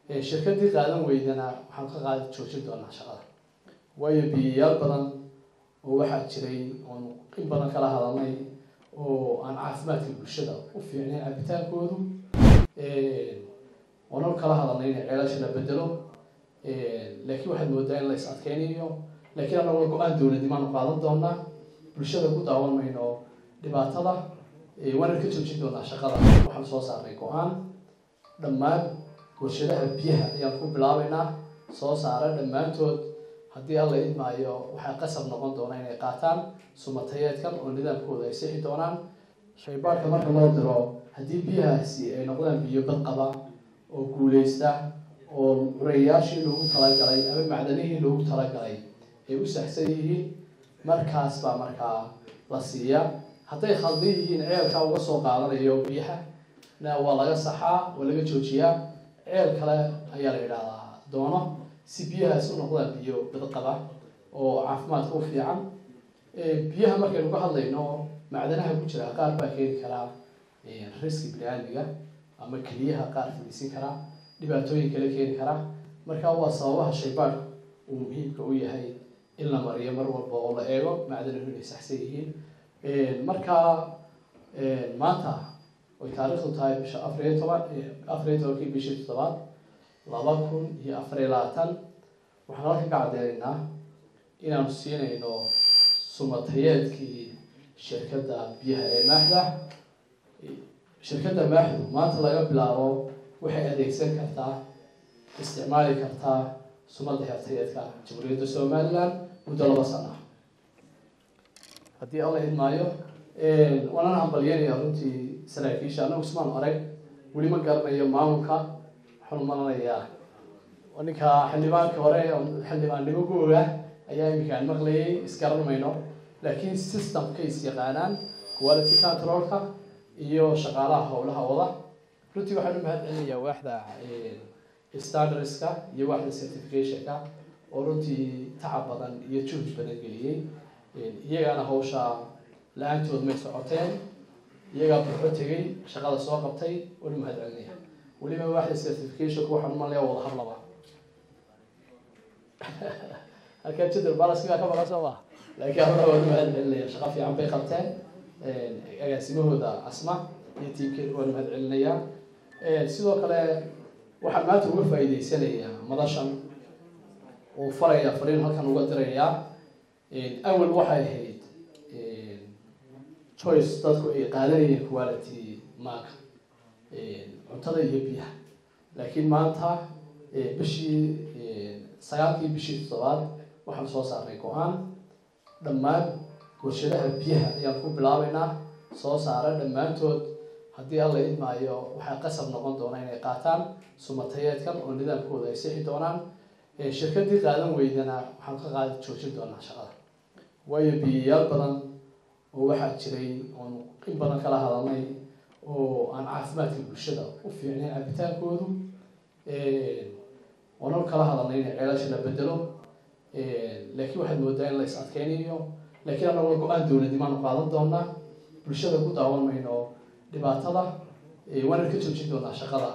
shirkadii qaadan weydana waxaan ka qaadi joojin doonaa shaqada waayo biyayaal badan oo waxaa jiray oon in badan kala hadalnay oo aan caafimaadka bulshada u fiicnayn cabitaankoodu oonan kala hadalnay in ceelasha la bedelo laakiin waxaad moodaa in la is adkeynayo laakiin anagoo go-aan dowladnimaanu qaadan doonaa bulshada ku daawan mayno dhibaatada waana ka joojin doonaa shaqada waxaan soo saarnay go-aan dhammaan warshadaha biyaha ayaan ku bilaabeynaa soo saara dhammaantood haddii alla idmaayo waxay qasab noqon doonaa inay qaataan sumatayeedkan oo nidaamkooda ay sixi doonaan shaybaarka marka loo diro haddii biyahaasi ay noqdaan biyo bad qaba oo guuleysta oo curayaashii loogu talagalay ama macdanihii loogu talagalay ay u saxsan yihiin markaas baa markaa la siiyaa hadday khaldan yihiin ceelkaa uga soo qaadanayo biyaha na waa laga saxaa waa laga joojiyaa ceel kale ayaa la yidhaahdaa doono si biyahaas u noqdaan biyo badqaba oo caafimaadka u fiican biyaha markaynu ka hadlayno macdanaha ku jira qaar baa keeni karaa riski bini-aadmiga ama keliyaha qaar fadhiisin karaa dhibaatooyin kale keeni karaa marka waa sababaha shaybaadhku uu muhiimka u yahay in la mariyo mar walba oo la eego macdanahu inay saxsan yihiin marka maanta oy taariikhdu tahay bisha afariyo toban afariyo tobankii bishii toddobaad laba kun iyo afariyo labaatan waxaan halka ka cadeynaynaa inaanu siinayno sumatayeedkii shirkadda biyaha ee maaxda shirkadda maaxdu maanta laga bilaabo waxay adeegsan kartaa isticmaali kartaa sumadda xertayeedka jamhuuriyadda somaliland muddo laba sana haddii alla idmaayo waanana hambalyanaya runtii saraakiisha anagu ismaan arag weli ma garanayo maamulka waxaan umalanayaa ninka xildhibaanka hore xildhibaannimo googa ayaa iminkaan maqlayay isgaran mayno laakiin systemka is yaqaanaan quality controlka iyo shaqaalaha howlaha wada runtii waxaan u mahad celinayaa waaxda standardska iyo waaxda certificationka oo runtii tacab badan iyo juhd badan geliyey iyagaana hawsha la-aantood may socoteen iyagaa buxo tegay shaqada soo qabtay waan u mahad celinaya weliba waaxda certificationka waxaan umalaya wada hadlaba halkaa jadal balaskigaa ka maqan soo ma laakiin alla waan u mahad celinaya shaqo fiican bay qabteen agaasimahooda asma iyo tiimkeeda waan mahad celinayaa sidoo kale waxaan maanta uga faa'iideysanayaa madashan oo faraya fariin halkan uga dirayaa awal waxay ahayd choice dadku ay qaadanayeen quality maaka cuntada iyo biyaha laakiin maanta bishii sagaalkii bishii toddobaad waxaan soo saarnay go-aan dhammaan warshadaha biyaha ayaan ku bilaabeynaa soo saara dhammaantood haddii alla idmaayo waxay qasab noqon doonaa inay qaataan sumatayeedkan oo nidaamkooda ay sixi doonaan shirkadii qaadan weydana waxaan ka qaadi joojin doonaa shaqada waayo biyayaal badan oo waxaa jiray oon in badan kala hadalnay oo aan caafimaadka bulshada u fiicnayn cabitaankoodu oonan kala hadalnay in ceelasha la bedelo laakiin waxaad moodaa in la is adkeynayo laakiin anagoo go-aan dowladnimaanu qaadan doonaa bulshada ku daawan mayno dhibaatada waana ka joojin doonaa shaqada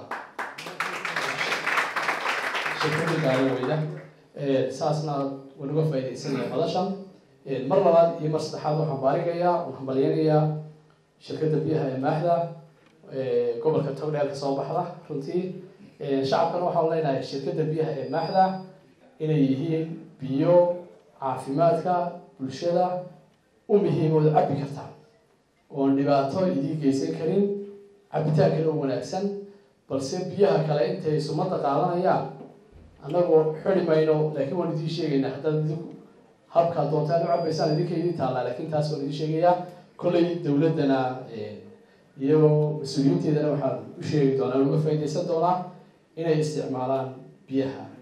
shirkadii qaadan weyda saasna waan uga faaideysanaya madashan mar labaad iyo mar saddexaad waxaan baarigayaa waan hambalyanayaa shirkadda biyaha ee maaxda gobolka togdheer ka soo baxda runtii shacabkana waxaan leenahay shirkadda biyaha ee maaxda inay yihiin biyo caafimaadka bulshada u muhiimooda cabi kartaa oon dhibaato idii geysan karin cabitaankana u wanaagsan balse biyaha kale intay sumada qaadanayaan annagoo xidi mayno laakiin waan idiin sheegaynaa haddaad idinku habkaa doontaan u cabaysaan idinka idin taallaa laakiin taas waan idiin sheegayaa kollay dowladdana iyo mas-uuliyiinteedana waxaan u sheegi doonaa uga faaideysan doonaa inay isticmaalaan biyaha